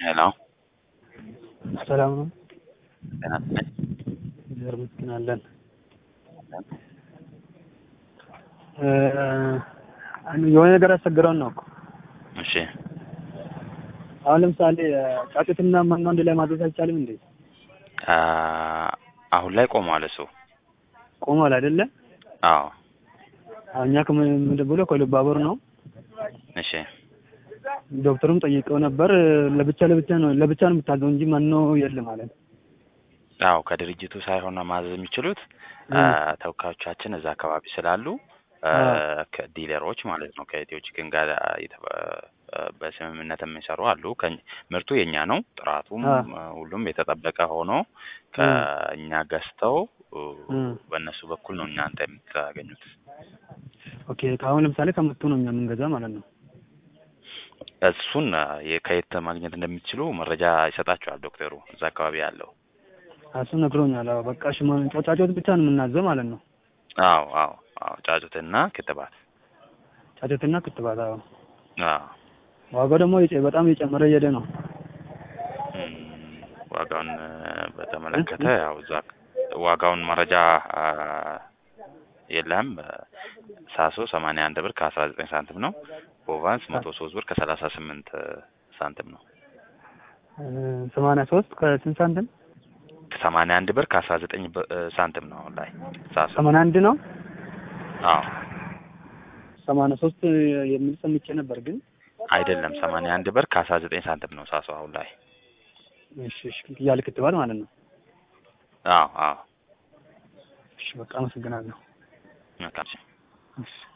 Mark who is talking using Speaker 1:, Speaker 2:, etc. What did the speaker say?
Speaker 1: ሄሎ
Speaker 2: ሰላም ነው።
Speaker 1: ጤና ይስጥልኝ።
Speaker 2: እግዚአብሔር ይመስገን አለን። የሆነ ነገር አስቸግረውን ነው እኮ
Speaker 1: እሺ
Speaker 2: አሁን ለምሳሌ ጫጩትና መኖ አንድ ላይ ማድረስ አይቻልም እንዴ?
Speaker 1: አ አሁን ላይ ቆሟል እሱ።
Speaker 2: ቆሟል አይደለ?
Speaker 1: አዎ
Speaker 2: አሁን እኛ ከምንድን ብሎ ከኢሉባቦር ነው።
Speaker 1: እሺ
Speaker 2: ዶክተሩም ጠይቀው ነበር። ለብቻ ለብቻ ነው ለብቻ ነው የምታዘው እንጂ መኖ የለም ማለት
Speaker 1: አዎ ከድርጅቱ ሳይሆን ማዘዝ የሚችሉት ተወካዮቻችን እዛ አካባቢ ስላሉ ዲለሮች ማለት ነው ከኢትዮ ቺክን ጋር በስምምነት የሚሰሩ አሉ። ምርቱ የኛ ነው፣ ጥራቱም ሁሉም የተጠበቀ ሆኖ ከእኛ ገዝተው በእነሱ በኩል ነው እናንተ የምታገኙት።
Speaker 2: ኦኬ ከአሁን ለምሳሌ ከመጡ ነው እኛ የምንገዛ ማለት ነው።
Speaker 1: እሱን ከየት ማግኘት እንደሚችሉ መረጃ ይሰጣቸዋል ዶክተሩ እዛ አካባቢ ያለው።
Speaker 2: እሱ ነግሮኛል። አዎ በቃ እሺ፣ ጫጩት ብቻ ነው የምናዘው ማለት ነው።
Speaker 1: አዎ አዎ አዎ ጫጩትና ክትባት
Speaker 2: ጫጩትና ክትባት። አዎ
Speaker 1: አዎ
Speaker 2: ዋጋው ደግሞ በጣም እየጨመረ እየሄደ ነው።
Speaker 1: ዋጋውን በተመለከተ ያው እዛ ዋጋውን መረጃ የለህም። ሳሶ ሰማንያ አንድ ብር ከአስራ ዘጠኝ ሳንቲም ነው። ቦቫንስ መቶ ሶስት ብር ከሰላሳ ስምንት ሳንቲም ነው።
Speaker 2: ሰማንያ ሶስት ከስንት ሳንቲም?
Speaker 1: ሰማንያ አንድ ብር ከአስራ ዘጠኝ ሳንቲም ነው አሁን ላይ ሳሶ።
Speaker 2: ሰማንያ አንድ ነው።
Speaker 1: አዎ
Speaker 2: ሰማንያ ሶስት የሚል ሰምቼ ነበር ግን
Speaker 1: አይደለም። ሰማንያ አንድ ብር ከአስራ ዘጠኝ ሳንቲም ነው ሳሶ አሁን ላይ።
Speaker 2: እሺ እሺ፣ ያለ ክትባት ማለት ነው።
Speaker 1: አዎ አዎ።
Speaker 2: እሺ በቃ አመሰግናለሁ።
Speaker 1: መልካም
Speaker 2: እሺ